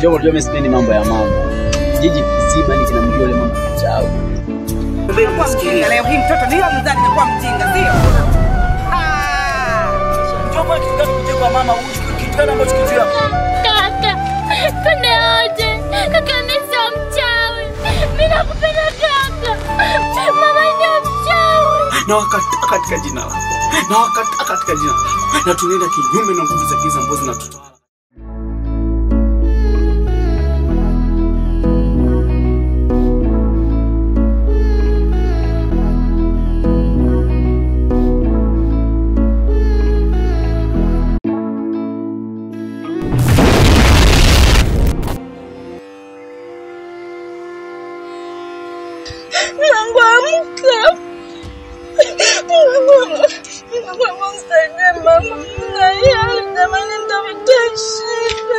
Njoo unajua mimi sipendi mambo ya mama. Jiji kizima ni kinamjua yule mama mchawi. Kwa mjinga leo hii mtoto ndio mzazi kwa mjinga sio? Ah! Njoo kwa kitu gani kuja kwa mama huyu kitu gani ambacho kitu yako? Kaka, twende wote. Kaka mimi sio mchawi. Mimi nakupenda kaka. Mama ndio mchawi. na wakataa katika jina lako na wakataa katika jina lako na tunaenda kinyume na nguvu za giza ambazo zinatutawala Mungu amka. Mungu Mungu msaidie mama. Nalia jamani nitafuta shida.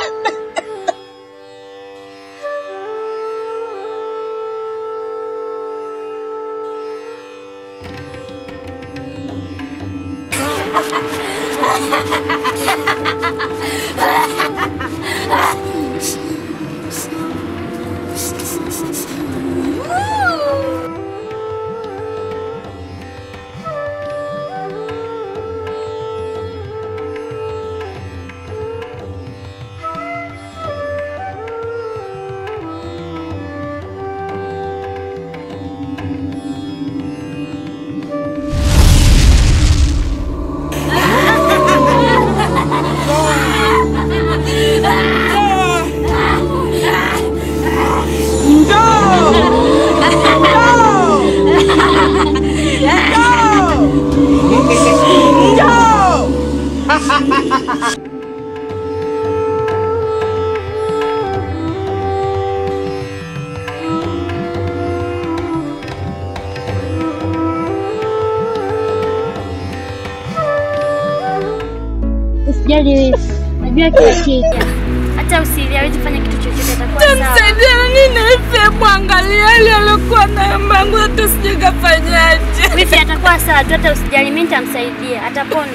Usijali wewe. Najua kila kitu. Hata usili hawezi kufanya kitu chochote atakuwa sawa. Msaidia nini nife mwangalia ile alikuwa nayo mangu hata sijui kafanyaje. Wifi atakuwa sawa tu, hata usijali, mimi nitamsaidia, atapona.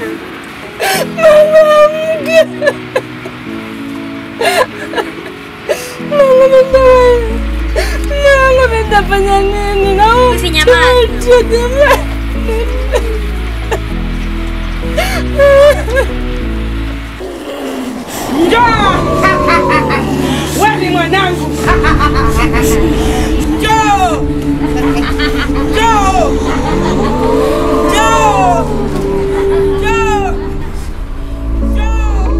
Mwanamke. Mungu nitafanya. Mungu nitafanya nini na huyu Wifi nyamaza. mtoto jamani. Njoo! Wewe ni mwanangu. Njoo! Njoo! Njoo! Njoo! Njoo!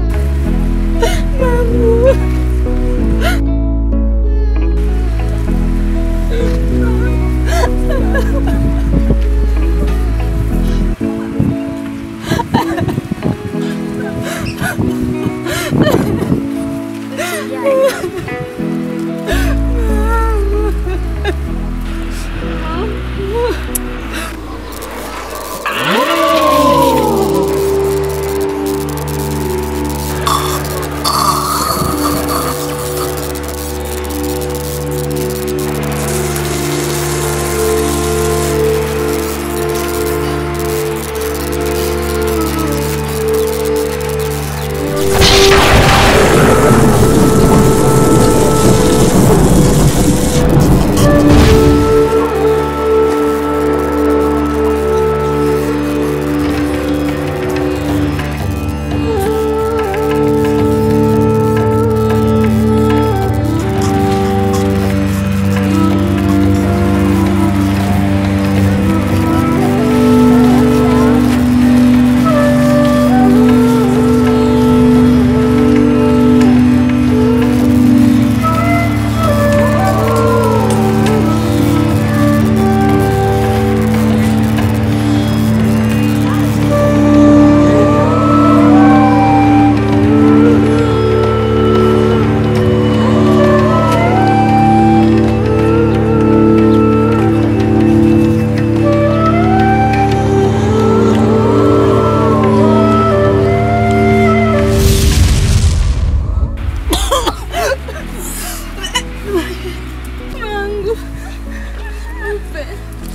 Mungu. Mpe.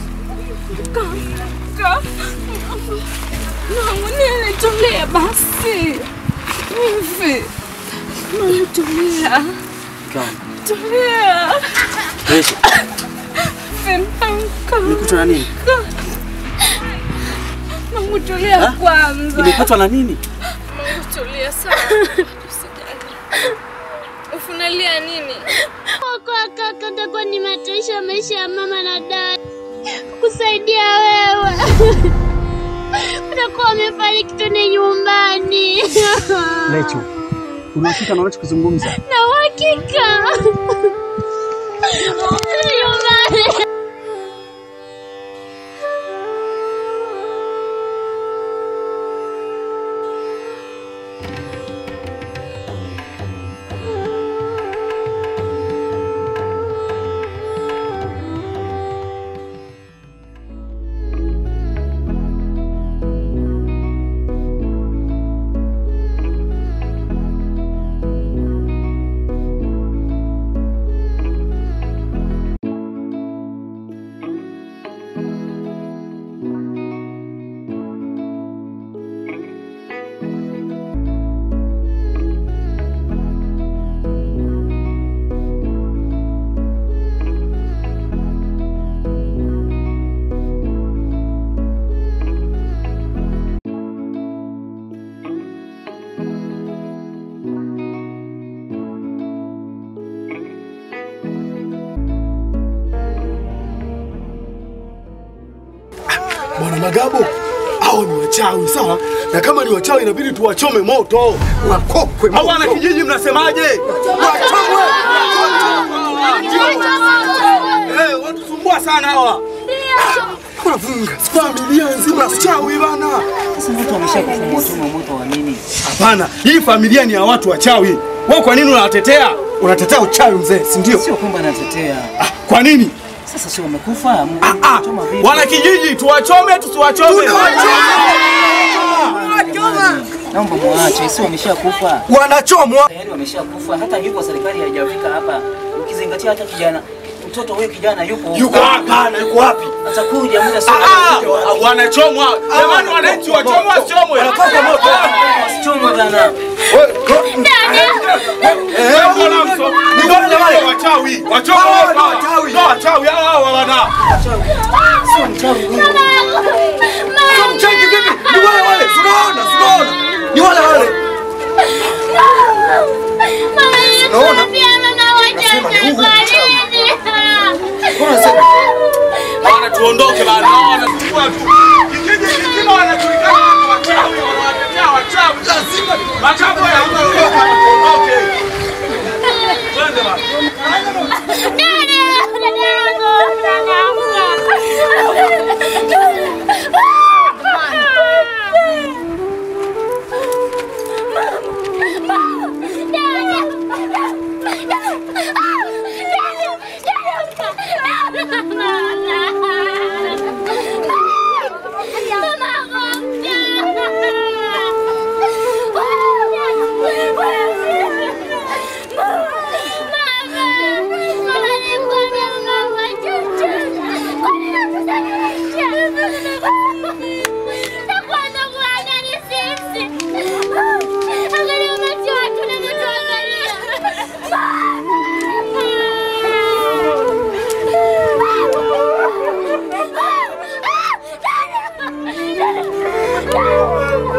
Kaka. Mungu nilitulie basi. Hivi. Mama, tulia. Mke wangu. Tulia. Rachel, Femamka. umekutwa na nini? Mama, tulia Ha? kwanza. Umepatwa na nini? Mama, tulia sana. Usijali. Ufunalia nini? Kwa kaka takuwa ni mataisha maisha ya mama na dada kusaidia wewe. Utakuwa umefariki tuni nyumbani Rachel, unahakika na unachokizungumza? na uhakika nyumbani. Bwana Magabo, hao ni wachawi sawa, na kama ni wachawi inabidi tuwachome moto, wakokwe moto. Wana kijiji mnasemaje? Wachomwe! Eh, watusumbua sana hawa. Wanafunga familia nzima wachawi bana. Sasa watu wameshakufa moto, moto wa nini? Hapana, hii familia ni ya watu wachawi. Wewe kwa nini unawatetea? Unatetea uchawi mzee, si ndio? Sio kwamba natetea. Ah, Kwa nini? Sasa sio wamekufa? Ah, ah, Choma vipi? wana kijiji tuwachome tusiwachome? Naomba muache, sio wameshakufa. Wanachomwa. Tayari wameshakufa, hata yupo serikali haijafika hapa. Ukizingatia hata kijana mtoto wewe kijana yupo huko. Yuko hapana, yuko wapi? atakuja muda sio Ah, ah, wanachomwa. Jamani wananchi wachomwe wasichomwe? Wanatoka moto. wasichomwe bana. Wewe, Eh, mbona mso- ni wale wale wachawi. Wachomwe Hawa hapa. ni wachawi. Ndio wachawi hawa hawa wana. Sio mchawi huyo. Mchawi vipi? Ni wale wale, tunaona, tunaona. Ni wale wale. Unaona? Nasema ni huyu Mbona unasema Bana tuondoke bana. Hawa wanachukua tu. Kijiji kizima wanajulikana kama wachawi, wanawatetea wachawi. Lazima wachawi hapa tuondoke. Twende bana. Mama!